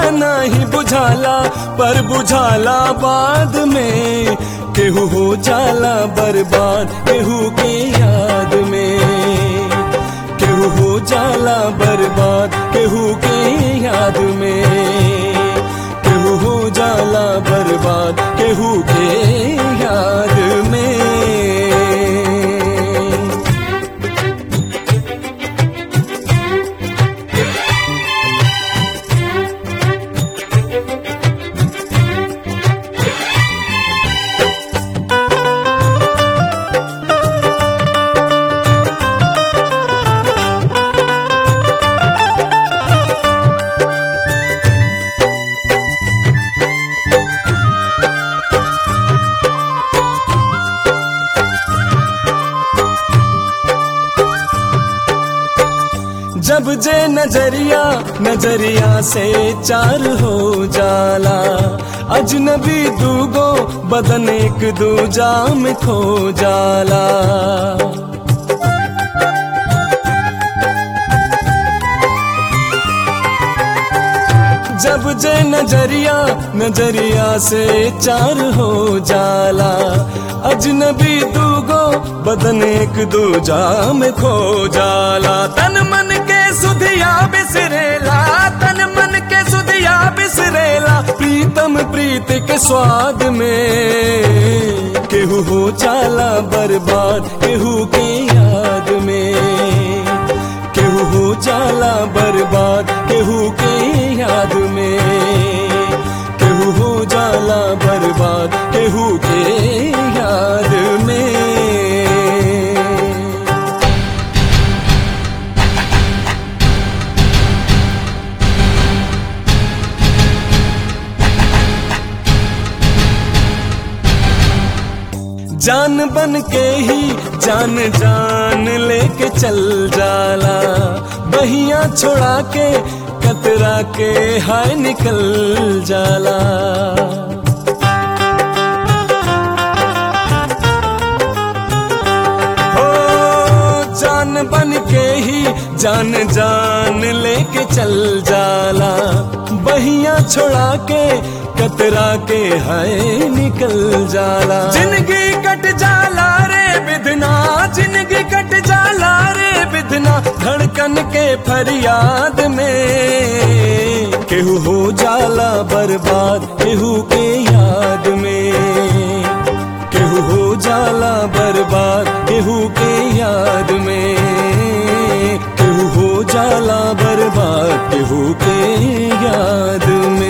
नहीं बुझाला पर बुझाला बाद में केहू हो जाला बर्बाद केहू के याद में केहू हो जाला बर्बाद केहू के याद में केहू हो जाला बर्बाद केहू के याद में जब जे नजरिया नजरिया से चार हो जाला अजनबी दूगो बदन एक दूजा में खो जाला जब जे नजरिया नजरिया से चार हो जाला अजनबी दूगो बदन एक दूजा में खो जाला तन मन के सुधिया बिसरेला तन मन के सुधिया बिसरेला प्रीतम प्रीत के स्वाद में केहू हो जाला बर्बाद केहू के याद में केहू हो जाला बर्बाद केहू के याद में केहू हो जाला बर्बाद केहू के याद में जान बन के ही जान जान लेके चल जाला बहिया छोड़ा के कतरा के हाय निकल जाला हो जान बन के ही जान जान लेके चल जाला बहिया छोड़ा के कतरा के हाय निकल जाला जिंदगी कट जाला रे बिधना जिंदगी कट जाला रे बिधना धड़कन के फरियाद में केहू हो जाला बर्बाद केहू के याद में केहू हो जाला बर्बाद केहू के याद में केहू हो जाला बर्बाद केहू के याद में